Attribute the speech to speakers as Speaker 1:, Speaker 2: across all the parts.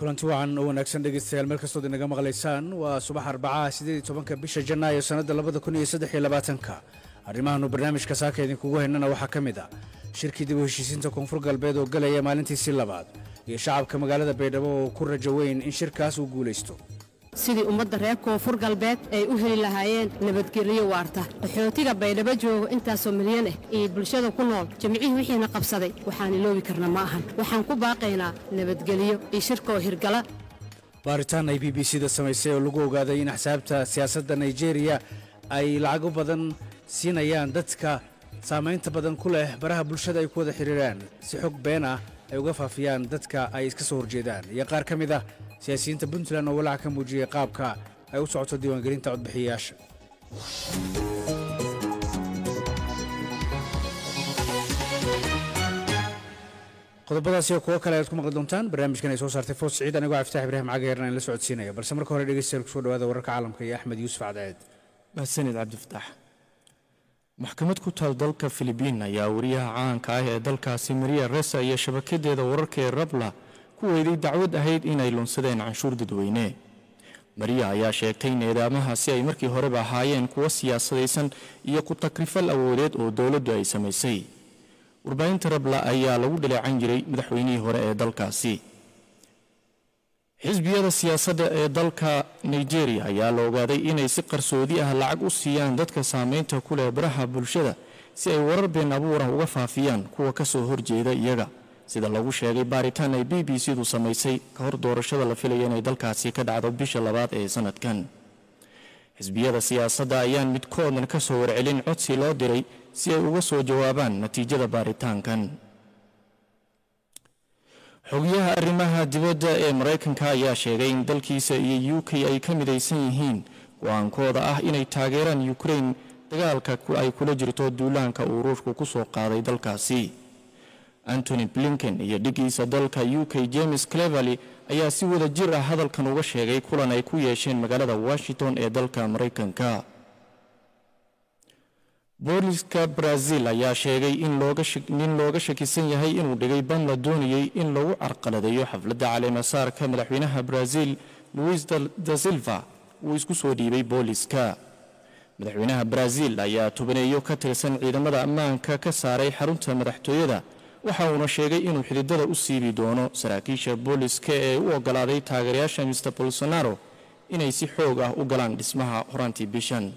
Speaker 1: kulanti wacan oo wanaagsan dhegeystayaal meel kastood inaga maqlaysaan waa subax arbacaha sideed iyo tobanka bisha janaayo sannadda labada kun iyo saddex iyo labaatanka arrimahannu barnaamijka saaka idinkugu haynana waxaa ka mid ah shirkii dib u heshiisiinta koonfur galbeed oo galaya maalintiisii labaad iyo shacabka magaalada baydhabo oo ku rajo weyn in shirkaas uu guulaysto
Speaker 2: sidii ummadda reer koonfur galbeed ay u heli lahaayeen nabadgelyo waarta qaxootiga baydhabo joogo intaasoo milyan ah iyo bulshada ku nool jimcihii wixiina qabsaday waxaan iloobi karna ma ahan waxaan ku baaqaynaa nabadgelyo iyo shirka oo hirgala
Speaker 1: baaritaan ay b b c da samaysay oo lagu ogaaday in axsaabta siyaasadda naijeeriya ay lacago badan siinayaan dadka saamaynta badan ku leh baraha bulshada ay ku wada xidhiiraan si xog been ah ay uga faafiyaan dadka ay iska soo horjeedaan iyo qaar ka mid ah siyaasiyiinta puntland oo walaac ka muujiyey qaabka ay u socoto diiwaangelinta codbixiyayaasha qodobadaasi oo kuwo kale ayaad ku maqli doontaan barnaamijkan ay soo saartay foos siciid anigoo caftaax ibraahim cagaheerna in la socodsiinaya balse marka hore dhegeystayaal kusoo dhawaada wararka caalamka iyo axmed yuusuf cadceed
Speaker 3: mahadsanid cabdifataax maxkamad ku taal dalka filibiin ayaa wariyaha caanka ah ee dalkaasi maria resa iyo shabakadeeda wararka ee rabla ku weyday dacwad ahayd inay lunsadeen canshuur dadweyne mariya ayaa sheegtay nidaamaha si ay markii horeba ahaayeen kuwa siyaasadaysan iyo ku takrifal awoodeed oo dowladdu ay samaysay warbaahinta rabla ayaa lagu dhaleecan jiray madaxweynihii hore ee dalkaasi xisbiyada siyaasadda ee dalka nigeria ayaa la ogaaday inay si qarsoodi ah lacag u siiyaan dadka saameynta ku leh baraha bulshada si ay warar been abuurah uga faafiyaan kuwa ka soo horjeeda iyaga sida lagu sheegay baaritaan ay b b c du samaysay ka hor doorashada la filaya inay dalkaasi ka dhacdo bisha labaad ee sanadkan xisbiyada siyaasadda ayaan midkoodna ka soo warcelin codsi loo diray si ay uga soo jawaabaan natiijada baaritaankan xogayaha arrimaha dibadda ee maraykanka ayaa sheegay in dalkiisa iyo u k ay ka midaysan yihiin go-aankooda ah inay taageeraan ukrain dagaalka ay kula jirto duulaanka uu ruushku ku soo qaaday dalkaasi antony blinken iyo dhigiisa dalka u k james cleverly ayaa si wada jir ah hadalkan uga sheegay kulan ay ku yeesheen magaalada washington ee dalka maraykanka booliska brazil ayaa sheegay in nin looga shakisan yahay inuu dhigay ban la doonayay in lagu carqaladeeyo xafladda caleemasaarka madaxweynaha brazil luis da silva uu isku soo dhiibay booliska madaxweynaha brazil ayaa tubaneeyo ka tirsan ciidamada ammaanka ka saaray xarunta madaxtooyada waxa uuna sheegay inuu xididada u siibi doono saraakiisha booliska ee u ogolaaday taageerayaasha mister bolsonaro inay si xoog ah u galaan dhismaha horaantii bishan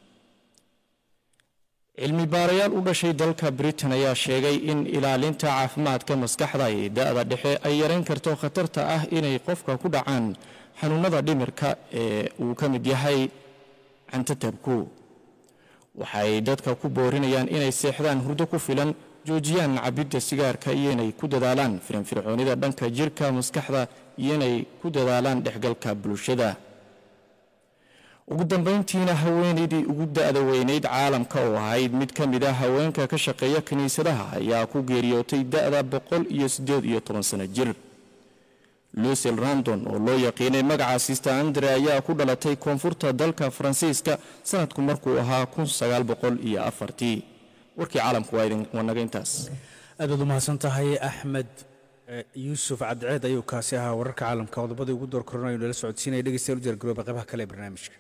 Speaker 3: cilmi baarayaal u dhashay dalka britain ayaa sheegay in ilaalinta caafimaadka maskaxda ee da-da dhexe ay yarayn karto khatarta ah inay qofka ku dhacaan xanuunada dhimirka ee uu ka mid yahay cantatabku waxay dadka ku boorinayaan inay seexdaan hurdo ku filan joojiyaan cabidda sigaarka iyo inay ku dadaalaan firinfircoonida dhanka jirka maskaxda iyo inay ku dadaalaan dhexgalka bulshada ugu dambayntiina haweenaydii ugu da-da weynayd caalamka oo ahayd mid ka mid ah haweenka ka shaqeeya kiniisadaha ayaa ku geeriyootay da-da boqol iyo siddeed iyo toban sano jir lucil randon oo loo yaqiinay magaca sister andre ayaa ku dhalatay koonfurta dalka faransiiska sanadku markuu ahaa kun sagaal boqol iyo afartii warkii caalamku waa idin wanaga intaas
Speaker 1: aad baad u mahadsan tahay axmed yuusuf cadceed ayuu kaasi ahaa wararka caalamka qodobadii ugu door koranayu nala socodsiinaya dhegeystayaal u diyaargarooba qaybaha kale ee barnaamijka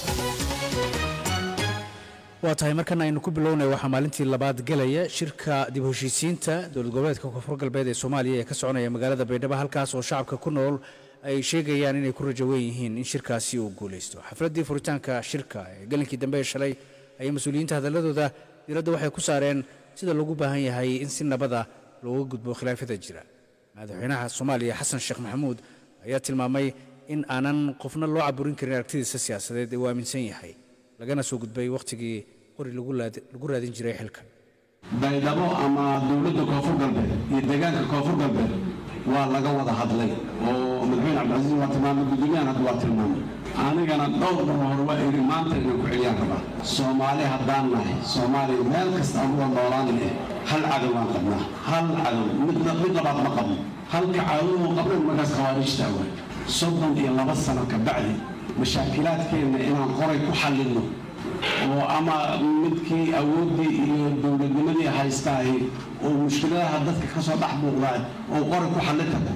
Speaker 1: waa tahay markan aynu ku bilownay waxaa maalintii labaad gelaya shirka dib heshiisiinta dowlad goboleedka koonfur galbeed ee soomaaliya ee ka soconaya magaalada baydhabo halkaas oo shacabka ku nool ay sheegayaan inay ku rajo weyn yihiin in shirkaasi uu guulaysto xafladdii furitaanka shirka ee gelinkii dambe ee shalay ayay mas-uuliyiinta hadaladooda diiradda waxay ku saareen sida loogu baahan yahay in si nabada looga gudbo khilaafyada jira madaxweynaha soomaaliya xasan sheekh maxamuud ayaa tilmaamay in aanan qofna loo caburin karin aragtidiisa siyaasadeed ee uu aaminsan yahay lagana soo gudbay wakhtigii qori lagu raadin jiray xilka
Speaker 4: baydhabo ama dowladda koonfur galbeed iyo deegaanka koonfur galbeed waa laga wada hadlay oo madaxweyne cabdicasiis waa tilmaamay guddoomiyahan hadda waa tilmaamay anigana dhowr mar hore waa iri maanta inaan ku celiyaan rabaa soomaali haddaan nahay soomaaliya meel kasta aan uga noolaan leh hal cadow aan qabnaa hal cadow mid labaad ma qabno halka cadow qabnan markaas khawaarijta waay soddon iyo laba sano ka bacdi mashaakilaadkeenna inaan qoray ku xallilno oo ama midkii awooddii iyo dowladnimadii haystaahi oo mushkiladaha dadka ka soo dhex buuqdaa oo qoray ku xallin karta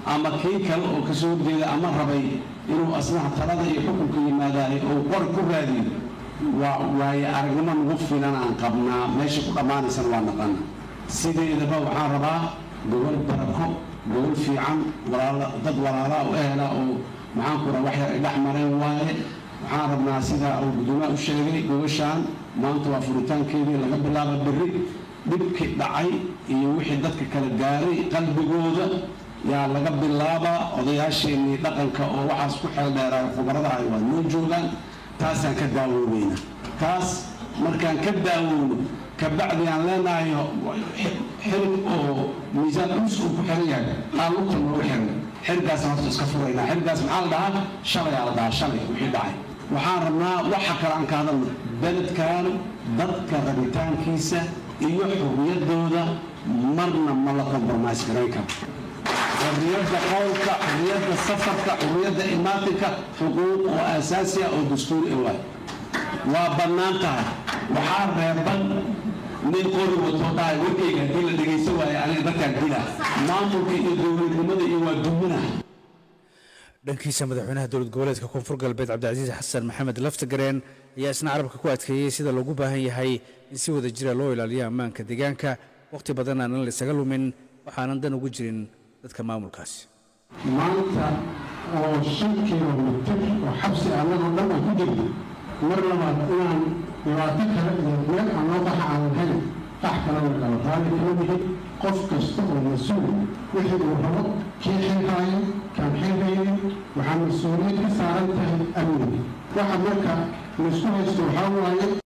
Speaker 4: ama kii kale oo kasoo horjeeda ama rabay inuu asnaha talada iyo xukunka yimaadaay oo qori ku raadiyo waa waaye aragnimo nagu filan aan qabnaa meesha ku dhammaanaysana waa naqana sideedaba waxaan rabaa gobol barako gobol fiican dad walaalaa u ehela oo maxaan ku raa waxyar ay dhex mareen waaye waxaan rabnaa sida uu guddoomiyaha u sheegay gobashaan maanta waa furitaankeedii laga bilaaba berri dhibkii dhacay iyo wixii dadka kala gaaray qalbigooda yaa laga bilaabaa odayaasheenii dhaqanka oo waxaas ku xeel dheeraayo khubaradahay waa noo joogaan taasaan ka daawoobayna taas markaan ka daawoono kabacdi aan leenahay xirig oo miisaan culus uu ku xiran yahay aan lugta noogu xiran xirigaasaan horta iska furaynaa xirigaas maxaa la dhahaa shalay aa la dhahaa shalay wixii dhacay waxaan rabnaa waxa kale aan ka hadalno beledkan dadka rabitaankiisa iyo xurriyaddooda marna ma la kompromise garayn karo xurriyadda qowlka xurriyadda safarka xurriyadda imaatinka xuquuq oo aasaasi ah oo dastuuri ah waay waa bannaan tahay waxaa reeban nin qori wato dhahay warkayga haddii la dhegaysan waayo aniga dadkaan dila maamulka iyo dowladnimada iyo waa dumina
Speaker 1: dhankiisa madaxweynaha dowlad goboleedka koonfur galbeed cabdicasiis xasan maxamed laftagareen ayaa isna carabka ku adkeeyey sida loogu baahan yahay in si wada jira loo ilaaliyo ammaanka deegaanka wakhti badan aanan la isaga lumin waxaanan dan ugu jirin dadka maamulkaasi
Speaker 5: maanta oo shan kilomitir oo xabsi annagoo dhan aan ku jirno mar labaad inaan dhibaato kale iyo meel aan loo baxa aan lahayn qax kale way kala raali kama yihin qof kasta oo mas-uul wixii uu rabo kii xilhaayo kaan xilhaynin waxaa mas-uuliyad ka saaran tahay amniga waxa marka laisku haysto waxaa waaye